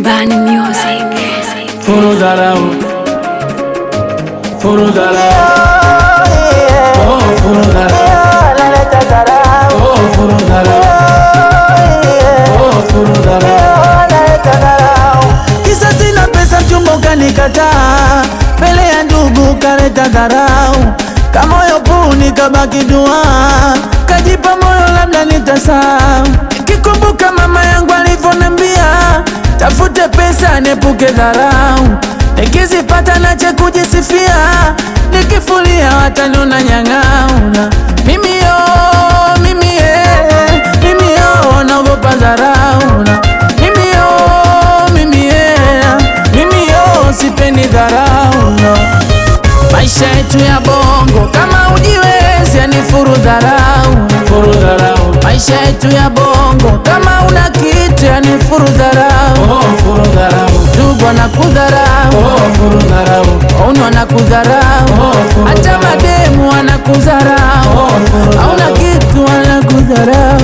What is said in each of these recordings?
Bani Music. Furu dharau, furu dharau, oh furu dharau, oh furu dharau, oh furu dharau. Kisa sina pesa mchumba ukanikataa, mbele ya ndugu kaleta dharau, kamoyo puni kabaki dua, kajipa moyo labda nitasahau, nikikumbuka mama yangu alivyoniambia tafute pesa niepuke dharau, nikizipata nache kujisifia, nikifulia wataniona nyang'auna, mimi yo, mimi ye, mimi yo, naogopa dharau na mimi yo, mimi ye, mimi yo, sipendi dharau no. Maisha yetu ya bongo kama ujiwezi, yani furu dharau Furu dharau, Maisha yetu ya bongo kama una kitu, yani furu dharau oh furu dharau, Ndugu wanakudharau, oh furu dharau, wauni wanakudharau, Oh, furu hata dharau. mademu wanakudharau, Oh, furu hauna dharau. kitu wanakudharau.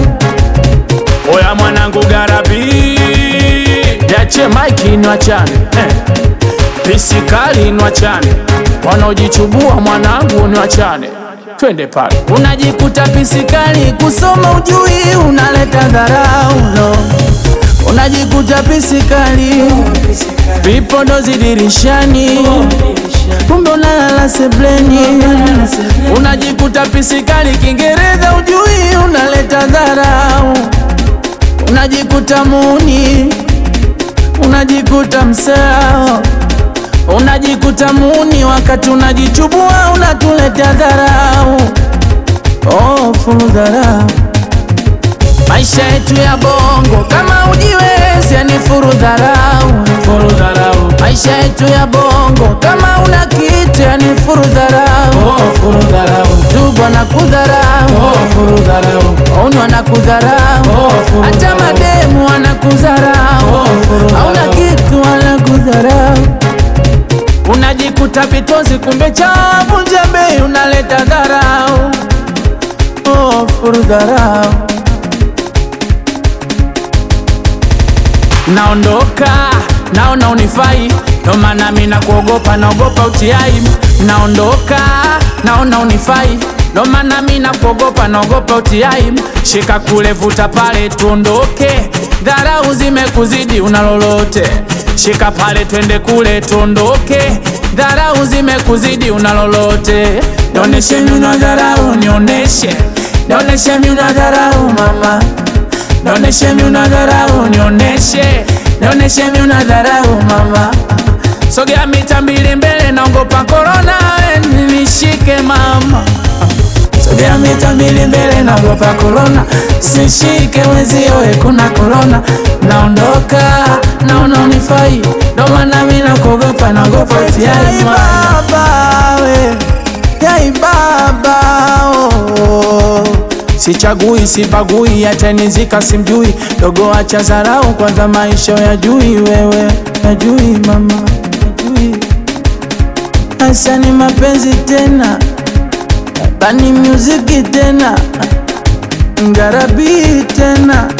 oya mwanangu garabi, Yache maiki nwachane eh. pisikali nwachane, wanaojichubua mwanangu nwachane, twende pale. Unajikuta pisikali kusoma ujui, unaleta dharau no. Unajikuta pisikali vipodozi dirishani, kumbe unalala sebleni. Unajikuta pisikali Kiingereza ujui, unaleta dharau. Unajikuta muni, unajikuta msao, unajikuta muni wakati unajichubua, unatuletea dharau. Oh, fulu dharau. Maisha yetu ya bongo kama ujiwezi, yani furu dharau. furu dharau, Maisha yetu ya bongo kama una kitu, yani furu dharau. oh furu dharau, Ndugu wanakudharau, oh furu dharau, wauni wanakudharau, Oh, furu hata dharau. mademu wanakudharau, Oh, furu hauna dharau. kitu wanakudharau. Unajikuta vitozi, kumbe chavu njembe, unaleta dharau. Oh, furu dharau. Naondoka, naona unifai, ndo maana mi nakuogopa, naogopa utiai. Naondoka, naona unifai, ndo maana mi nakuogopa, naogopa utiai. Shika kule, vuta pale, tuondoke, dharau zimekuzidi, una lolote. Shika pale, twende kule, tuondoke, dharau zimekuzidi, una lolote. Nioneshe mi una dharau, nioneshe, nioneshe mi una dharau mama Nioneshe mi una dharau, nioneshe, nioneshe mi una dharau mama. Sogea mita mbili mbele, naogopa korona, we nishike mama. Sogea mita mbili mbele, naogopa korona, sishike wenzio, we kuna korona. Naondoka, naona unifai, ndo maana mi nakuogopa, naogopa utiai baba we, yai baba oh. Sichagui, sibagui, atanizika simjui, dogo acha zarau, kwanza maisha ya jui, wewe najui mama, najui hasa ni mapenzi tena, bani muziki tena, ngarabi tena